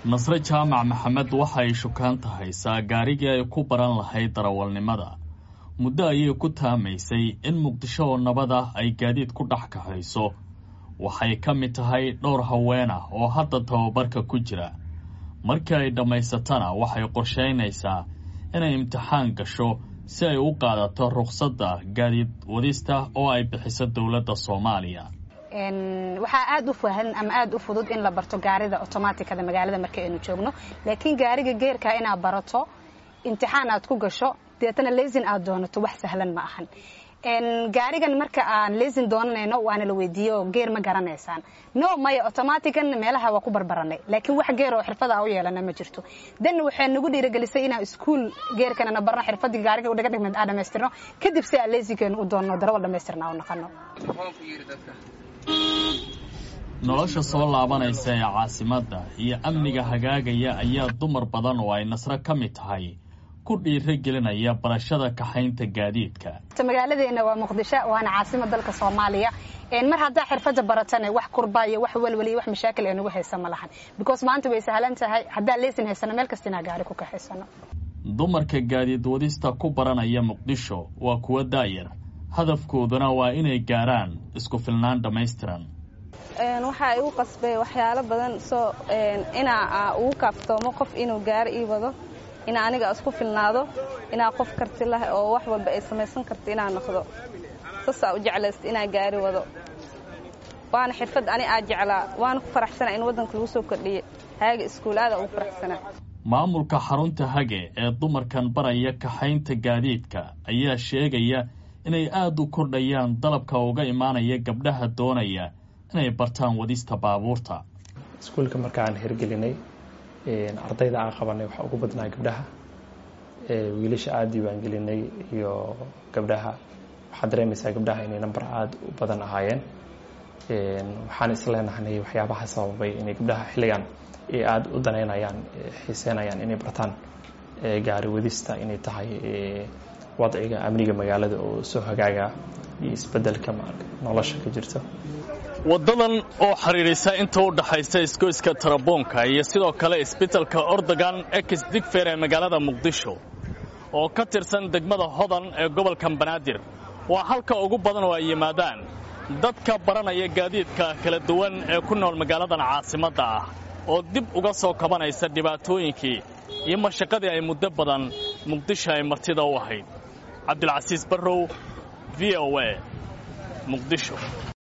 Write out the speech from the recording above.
nasre jaamac maxamed waxay shukaan tahaysaa gaarigii ay ku baran lahayd darawalnimada muddo ayay ku taamaysay in muqdisho oo nabad ah ay gaadiid ku dhex kaxayso waxay ka mid tahay dhowr haween ah oo hadda tababarka ku jira markii ay dhammaysatana waxay qorshaynaysaa inay imtixaan gasho si ay u qaadato rukhsadda gaadiid wadista oo ay bixiso dowladda soomaaliya waxaa aad u fahan ama aad u fudud in la barto gaarida otomaatikada magaalada marka aynu joogno laakiin gaariga geerka inaad barato imtixaan aad ku gasho deetana lesin aad doonato wax sahlan ma ahan gaarigan marka aan lesin doonanayno waana la weydiiyo geer ma garanaysaan no maya otomatican meelaha waa ku barbaranay laakiin wax geer oo xirfada u yeelana ma jirto dan waxay nagu dhiiragelisay inaan iskuol geerkanana barno xirfadii gaariga udhaga dhigmad aan dhamaystirno kadib si aan lesinkeenu u doonno darawal dhamaystirna u naqano nolosha soo laabanaysa ee caasimadda iyo amniga hagaagaya ayaa dumar badan oo ay nasro ka mid tahay ku dhiiro gelinaya barashada kaxaynta gaadiidka magaaladeena waa muqdisho waana caasima dalka soomaaliya mar haddaa xirfada baratana wax kurba iyo wax welwel iyo wax mashaakil ee nagu haysa ma lahan because maanta way sahlan tahay haddaa leesin haysano meel kasta inaa gaari ku kaxaysano dumarka gaadiid wadista ku baranaya muqdisho waa kuwa daayar hadafkooduna waa inay gaaraan isku filnaan dhammaystiran waxaa igu qasbay waxyaalo badan soo inaa ugu kaaftoomo qof inuu gaari ii wado inaa aniga isku filnaado inaa qof karti lah oo wax walba ay samaysan karta inaa noqdo saasaa u jeclaysta inaa gaari wado waana xirfad ani aa jeclaa waana ku faraxsana in waddanka lagu soo kordhiyey haaga iskuulaada ugu faraxsanaa maamulka xarunta hage ee dumarkan baraya kaxaynta gaadiidka ayaa sheegaya inay aad u kordhayaan dalabka uga imaanaya gabdhaha doonaya inay bartaan wadista baabuurta iskuulka markaan hirgelinay ardayda aan qabanay waxaa ugu badnaa gabdhaha wiilasha aada diiwaangelinay iyo gabdhaha waxaad dareemaysaa gabdhaha inay namber aada u badan ahaayeen waxaan isleenahnay waxyaabaha sababay inay gabdhaha xilligan ay aada u danaynayaan xiiseynayaan inay bartaan gaari wadista inay tahay wadciga amniga magaalada oo soo hagaaga iyo isbedelka nolosha ka jirta waddadan oo xidhiidhisa inta u dhaxaysa isgoyska taraboonka iyo sidoo kale isbitalka ordogan ex digfer ee magaalada muqdisho oo ka tirsan degmada hodan ee gobolka banaadir waa halka ugu badan oo ay yimaadaan dadka baranaya gaadiidka kala duwan ee ku nool magaaladan caasimadda ah oo dib uga soo kabanaysa dhibaatooyinkii iyo mashaqadii ay muddo badan muqdisho ay martida u ahayd cabdilcasiis barrow v o a muqdisho